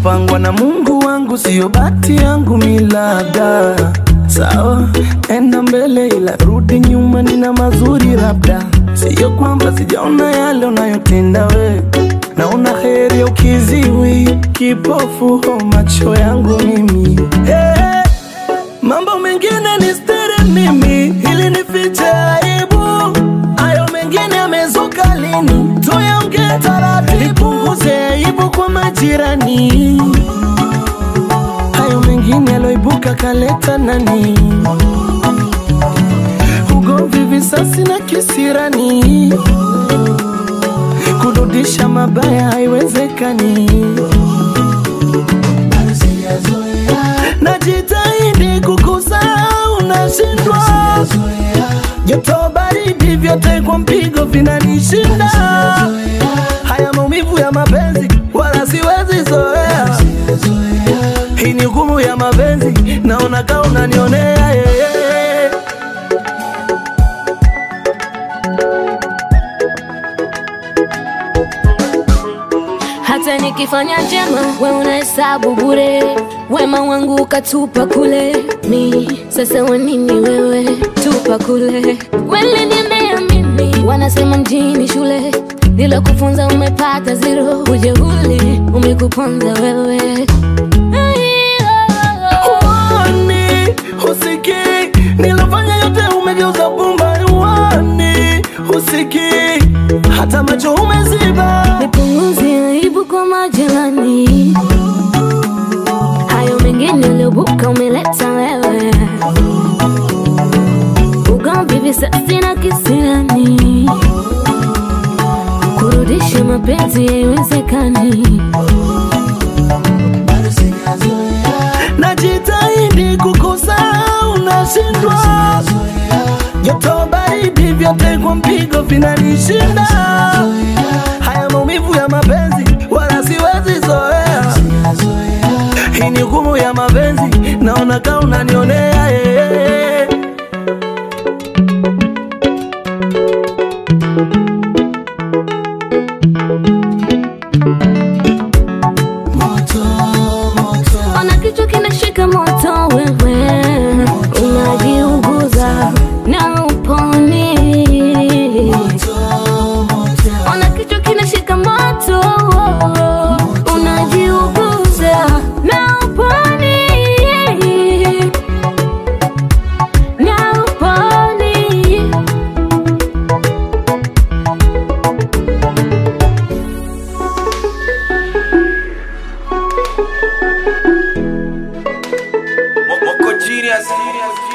yalopangwa na Mungu wangu, siyo bahati yangu milada. Sawa, enda mbele, ila rudi nyuma, nina mazuri labda. Siyo kwamba sijaona yale unayotenda we, naona heri ya ukiziwi, kipofu ho macho yangu mimi hey. Mambo mengine ni stiri mimi, ili nifiche aibu. Hayo mengine yamezuka lini? Tuyaongee taratibu, nipunguze aibu kwa majirani. Hayo mengine yaloibuka kaleta nani? Ugomvi, visasi na kisirani, kurudisha mabaya haiwezekani. Najitahidi kukusahau, nashindwa. Joto baridi, vyote kwa mpigo vinanishinda. Haya maumivu ya mapenzi, wala siwezi zoea. Hii ni hukumu ya mapenzi, naona kama unanionea yeah, yeah. hata nikifanya njema we unahesabu bure wema wangu ukatupa kule mi sasa wanini wewe tupa kule wele nimeamini wanasema mjini shule ila kufunza umepata zero ujeuli umekuponza wewe Uoni, husikii, nilofanya yote umegeuza pumba. Uoni, husikii, hata macho umeziba. nipunguzie aibu kwa majirani hayo mengine uliobuka umeleta wewe ugomvi visasi na kisirani kurudisha mapenzi haiwezekani Najitahidi kukusahau, nashindwa. Joto baridi, vyote kwa mpigo vinanishinda. Haya maumivu ya mapenzi, wala siwezi zoea. Hii ni hukumu ya mapenzi, naona kama unanionea yeah. ona kichwa kinashika moto wewe unajiuguza na uponi ona kichwa kinashika moto unajiuguza na uponi na uponi Moko genius.